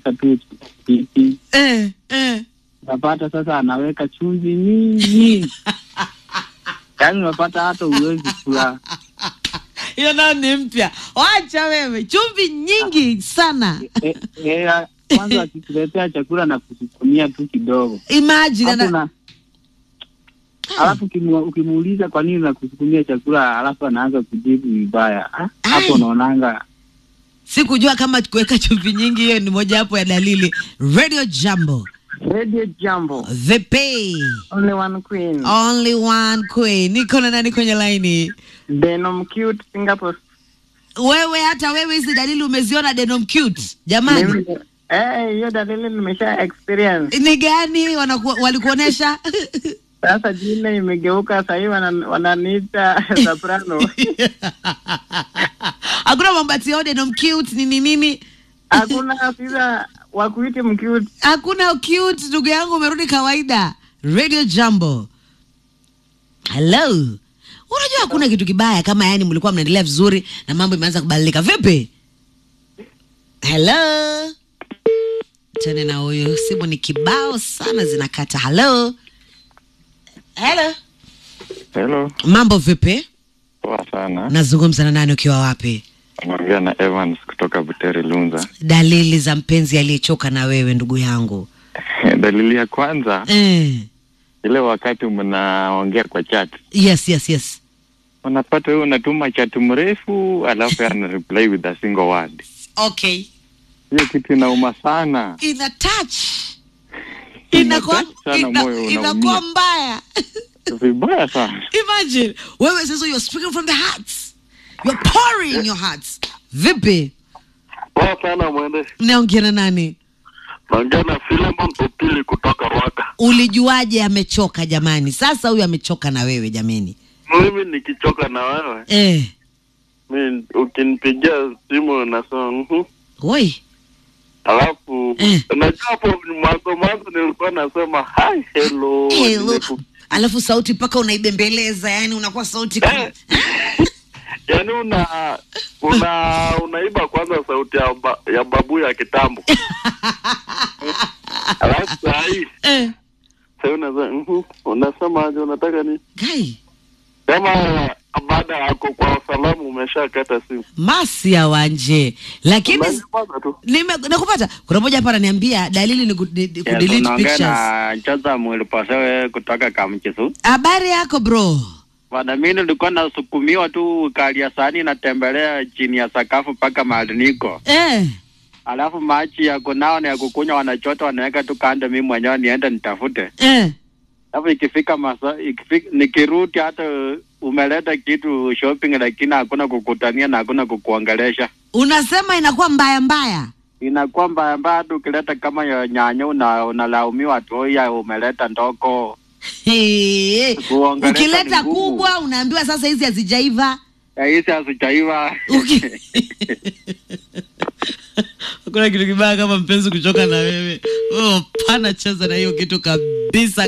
anaweka tu pilipili eh, eh. unapata sasa anaweka chumvi nyingi yaani unapata hata uwezi kula hiyo nayo ni mpya wacha wewe chumvi nyingi sana Eh, eh, kwanza akikuletea chakula na kusukumia tu kidogo imagine Hapo ana... na alafu ukimu- ukimuuliza kwa nini nakusukumia chakula alafu anaanza kujibu vibaya Ah, hapo Ai. unaonanga sikujua kama kuweka chumvi nyingi hiyo ni moja wapo ya dalili radio jambo Radio Jambo, vipi only one queen. only one queen niko na nani kwenye laini Denom cute Singapore. wewe hata wewe hizi dalili umeziona denom cute jamani Mimi- Eh, hiyo dalili nimesha experience. ni gani wanaku, walikuonesha Sasa jina imegeuka sasa hivi wana- wananiita soprano. hakuna mambo ati oh, denom cute nini nini Hakuna afisa wa kuiti mcute. hakuna cute ndugu yangu umerudi kawaida radio jambo hello unajua hakuna kitu kibaya kama yani mlikuwa mnaendelea vizuri na mambo imeanza kubadilika vipi hello tene na huyu simu ni kibao sana zinakata hello hello Hello, mambo vipi poa sana. nazungumza na nani ukiwa wapi Naongea na Evans kutoka Butere Lunza. dalili za mpenzi aliyechoka na wewe ndugu yangu Dalili ya kwanza, eh. ile wakati mnaongea kwa chat, yes yes yes unapata wewe unatuma chat mrefu, alafu yeye ana reply with a single word. okay Hiyo kitu inauma sana, ina touch Ina inakuwa touch sana, ina- moyo inakuwa unaumia. mbaya vibaya sana. imagine wewe sasa you're speaking from the hearts you're pouring your hearts vipi Poa sana mwende. naongea na nani Naongea na Philemon Opili kutoka Rwaka. ulijuaje amechoka jamani sasa huyu amechoka na wewe jamani Mimi nikichoka na wewe, eh. mi ukinipigia simu nasema mhm. Oi. Alafu Eh. unajua hapo mwanzo mwanzo nilikuwa nasema hi hello. Hello. Nimeku- alafu sauti mpaka unaibembeleza yani unakuwa sauti kama- Eh. Yaani una una unaiba kwanza sauti ya, ba, ya babu ya kitambo. Alafu saa hii eh. sasa unasema mhm, unasema aje unataka ni Kai. kama baada yako kwa salamu umeshakata simu. masi ya wanje lakini Unanyamaza tu. nime nakupata kuna moja hapa ananiambia dalili ni ku- ni- ni kudelete unaongea pictures na Chaza Mwiliposewe kutoka Kamchisu. habari yako bro Bwana, mimi nilikuwa nasukumiwa tu kalia sani natembelea chini ya sakafu mpaka mahali niko, eh. alafu maji ya kunao na ya kukunywa wanachota wanaweka tu kando, mimi mwenyewe niende nitafute. Eh. Alafu ikifika masa, ikifika nikirudi, hata umeleta kitu shopping, lakini hakuna kukutania na hakuna kukuongelesha, unasema inakuwa mbaya mbaya inakuwa mbaya mbaya. Hata ukileta kama ya nyanya una, unalaumiwa tu, oya umeleta ndoko Hey, Kuongelesha ukileta ni ngumu. kubwa unaambiwa sasa hizi hazijaiva Eh, hizi hazijaiva. Uki- hakuna kitu kibaya kama mpenzi kuchoka na wewe oh, pana cheza na hiyo kitu kabisa